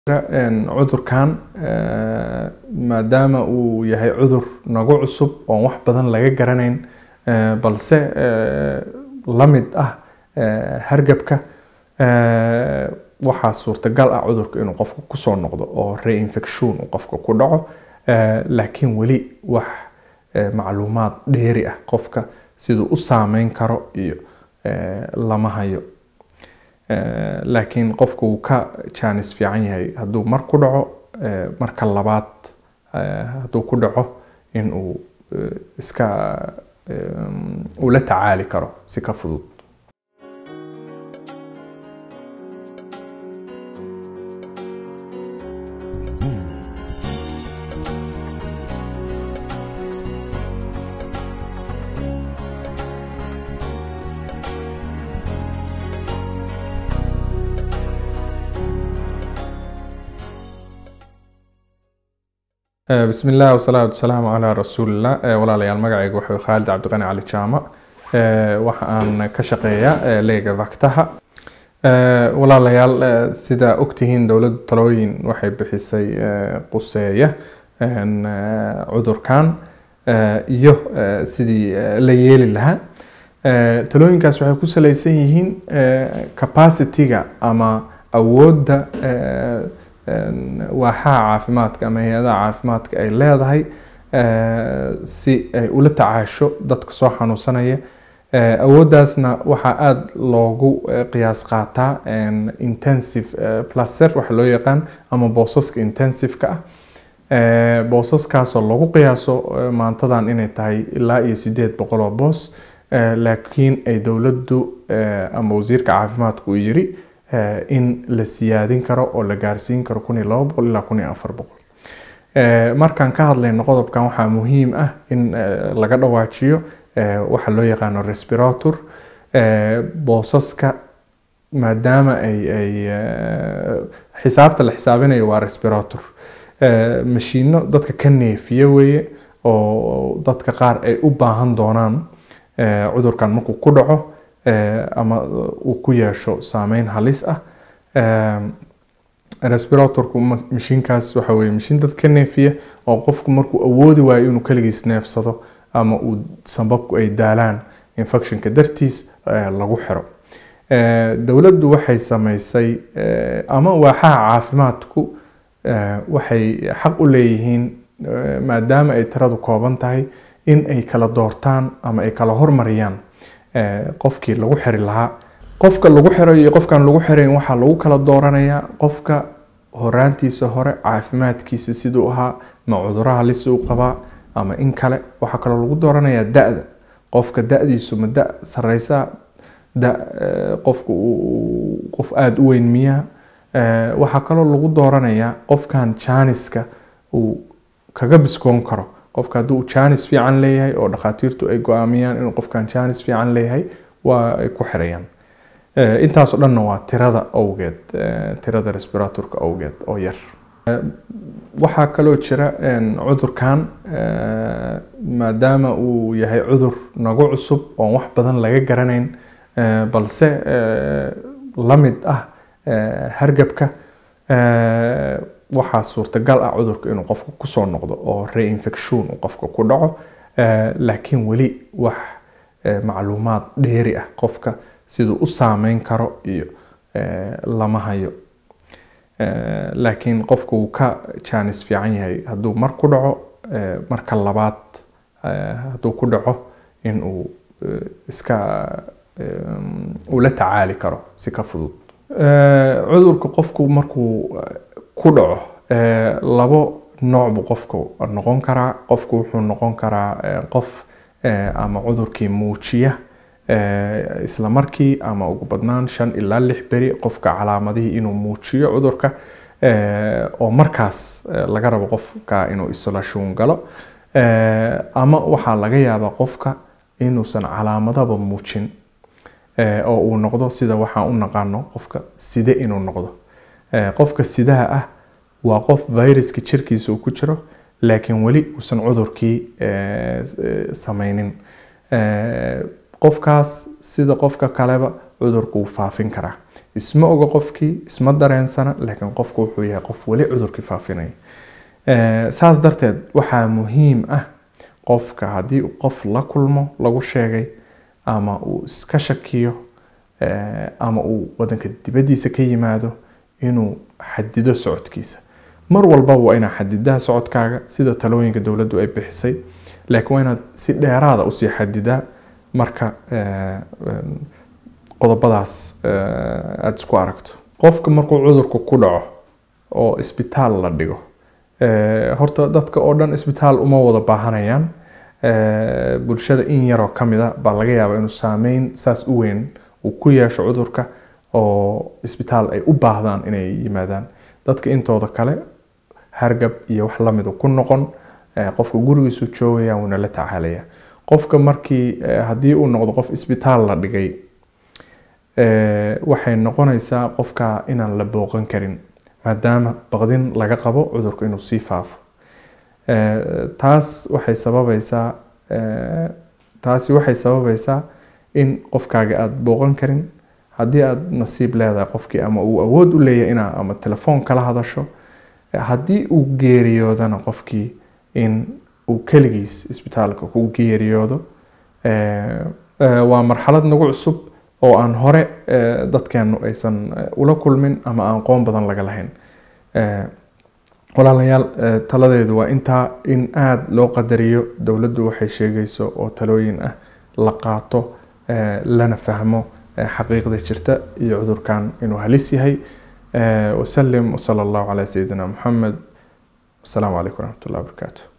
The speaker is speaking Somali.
cudurkan maadaama uu yahay cudur nagu cusub oon wax badan laga garanayn balse la mid ah hargabka waxaa suurtagal ah cudurka inuu qofka kusoo noqdo oo reinfection uu qofka ku dhaco laakiin weli wax macluumaad dheeri ah qofka siduu u saameyn karo iyo lama hayo laakiin qofka wuu ka jaanis fiican yahay hadduu mar ku dhaco marka labaad hadduu ku dhaco in uu iska uu la tacaali karo si ka fudud bismi illah wasalaatu wasalaamu calaa rasuulillah walaalayaal magacayga wuxuu khaalid cabdiqani cali jaamac waxa aan ka shaqeeyaa leega vaktaha walaalayaal sida ogtihiin dowladda talooyin waxay bixisay quseeya cudurkan iyo sidii la yeeli lahaa talooyinkaas waxay ku saleysan yihiin capacity-ga ama awoodda waaxaha caafimaadka ama hay-adaha caafimaadka ay leedahay si ay ula tacaasho dadka soo xanuunsanaya awooddaasna waxaa aada loogu qiyaas qaataa intensive placer waxa loo yaqaan ama boosaska intensiveka ah boosaskaasoo lagu qiyaaso maantadan inay tahay ilaa iyo sideed boqol oo boos laakiin ay dowladdu ama wasiirka caafimaadku uu yiri in la siyaadin karo oo la gaarsiin karo kun iyo laba boqol ilaa kun iyo afar boqol markaan ka hadlayno qodobkan waxaa muhiim ah in laga dhawaajiyo waxa loo yaqaano respirator boosaska maadaama ay ay xisaabta la xisaabinayo waa respirator mashiino dadka ka neefiya weeye oo dadka qaar ay u baahan doonaan cudurkan markuu ku dhaco ama uu ku yeesho saameyn halis ah respiratorku mashiinkaas waxa weye mashiin dad ka neefiya oo qofku markuu awoodi waayo inuu keligiis neefsado ama uu sambabku ay daalaan infectionka dartiis lagu xiro dowladdu waxay sameysay ama waaxaha caafimaadku waxay xaq u leeyihiin maadaama ay tiradu kooban tahay in ay kala doortaan ama ay kala hormariyaan qofkii lagu xiri lahaa qofka lagu xiro iyo qofkaan lagu xirayn waxaa lagu kala dooranayaa qofka horaantiisa hore caafimaadkiisa siduu ahaa ma cuduro halis uu qabaa ama in kale waxaa kaloo lagu dooranayaa da-da qofka da-diisu ma da sareysa da qofka qof aada u weyn miyaa waxaa kaloo lagu dooranayaa qofkan jaaniska uu kaga biskoon karo qofka haddii uu jaanis fiican leeyahay oo dhakhaatiirtu ay go-aamiyaan inuu qofkan jaanis fiican leeyahay waa ay ku xirayaan intaasoo dhanna waa tirada awgeed tirada respiratorka awgeed oo yar waxaa kaloo jira cudurkan maadaama uu yahay cudur nagu cusub oon wax badan laga garanayn balse la mid ah hargabka waxaa suurtagal ah cudurka inuu qofka kusoo noqdo oo reinfection uu qofka ku dhaco laakiin weli wax macluumaad dheeri ah qofka siduu u saameyn karo iyo lama hayo laakiin qofka wuu ka jaanis fiican yahay hadduu mar ku dhaco marka labaad hadduu ku dhaco in uu iska uu la tacaali karo si ka fudud cudurka qofku markuu ku dhaco labo nooc buu qofku noqon karaa qofku wuxuu noqon karaa qof ama cudurkii muujiya isla markii ama ugu badnaan shan ilaa lix beri qofka calaamadihii inuu muujiyo cudurka oo markaas laga rabo qofka inuu isolation galo ama waxaa laga yaabaa qofka inuusan calaamadaba muujin oo uu noqdo sida waxaan u naqaano qofka side inuu noqdo qofka sidaha ah waa qof viruska jirkiisa uu ku jiro laakiin weli uusan cudurkii sameynin qofkaas sida qofka kaleba cudurku wuu faafin karaa isma oga qofkii isma dareensana laakiin qofku wuxuu yahay qof weli cudurkii faafinaya saas darteed waxaa muhiim ah qofka haddii qof la kulmo lagu sheegay ama uu iska shakiyo ama uu wadanka dibaddiisa ka yimaado inuu xadido socodkiisa mar walba waa inaad xadidaa socodkaaga sida talooyinka dowladdu ay bixisay laakiin waa inaad si dheeraada usii xadidaa marka qodobadaas aada isku aragto qofka markuu cudurku ku dhaco oo isbitaal la dhigo horta dadka oo dhan isbitaal uma wada baahanayaan bulshada in yaroo kamida baa laga yaabaa inuu saameyn saas u weyn uu ku yeesho cudurka oo isbitaal ay u baahdaan inay yimaadaan dadka intooda kale hargab iyo wax lamidu ku noqon qofka gurigiisu joogaya wuuna la tacaalaya qofka markii haddii uu noqdo qof isbitaal la dhigay waxay noqonaysaa qofka inaan la booqan karin maadaama baqdin laga qabo cudurku inuu sii faafo taas waxay sababaysaa taasi waxay sababaysaa in qofkaaga aada booqan karin haddii aada nasiib leedahay qofkii ama uu awood u leeyahay inaa ama telefoon kala hadasho haddii uu geeriyoodana qofkii in uu keligiis isbitaalka ku geeriyoodo waa marxalad nagu cusub oo aan hore dadkeenu aysan ula kulmin ama aan qoon badan laga lahayn walaalayaal taladeedu waa intaa in aada loo qadariyo dowladdu waxay sheegayso oo talooyin ah la qaato lana fahmo xaqiiqda jirta iyo cudurkan inuu halis yahay wasalim wsala allahu calaa sayidina muxamed wasalaamu calaykum waraxmat ullahi wabarakaatu